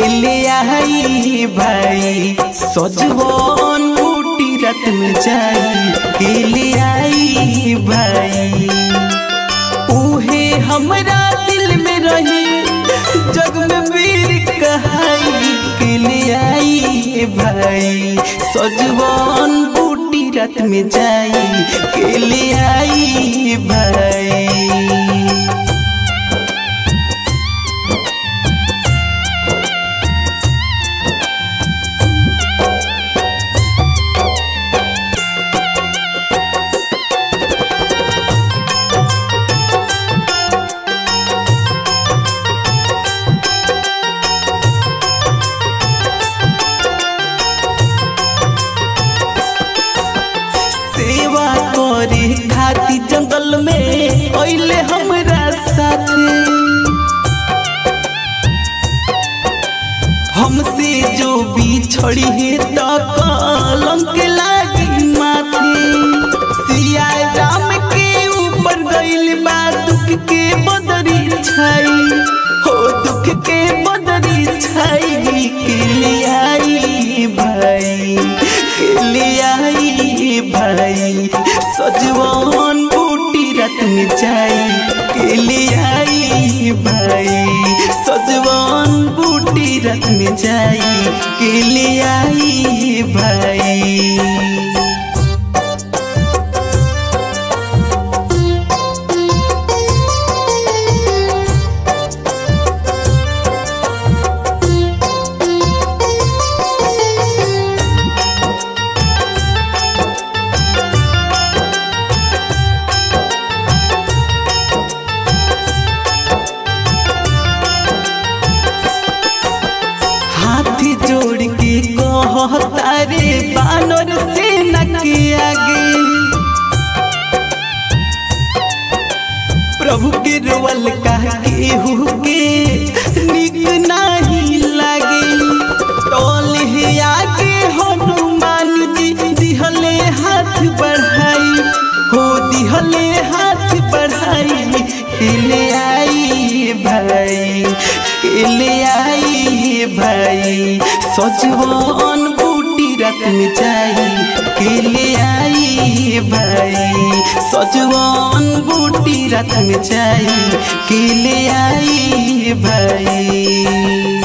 ले आई भाई सजवन बूटी रात में जाई के ले आई भाई उहे हमरा दिल में रही जग में वीर कहाई के ले आई भाई सजवन बूटी रात में जाई के ले आई भाई सेवा करे खाती जंगल में अइले हमरा साथे हमसे जो बिछड़ी है तो कलंक लागी माथे सिया राम के ऊपर गइल बा दुख के बदरी छाई हो दुख के बदरी छाई के ले आई भाई के ले आई भाई सजवन बूटी रात में जाई के ले आई भाई सजवन बूटी रात में जाई के ले आई भाई हाथ जोड़ के कहता रे बानर सेना के आगे प्रभु के रोवल कह केहू के निक नाही लागे टोल है आगे हनुमान जी दिहले हाथ बढ़ाई हो दिहले हाथ बढ़ाई ले आई भाई के ले आई भाई सजवन बूटी रात में जाई के ले आई भाई सजवन बूटी रात में जाई के ले आई भाई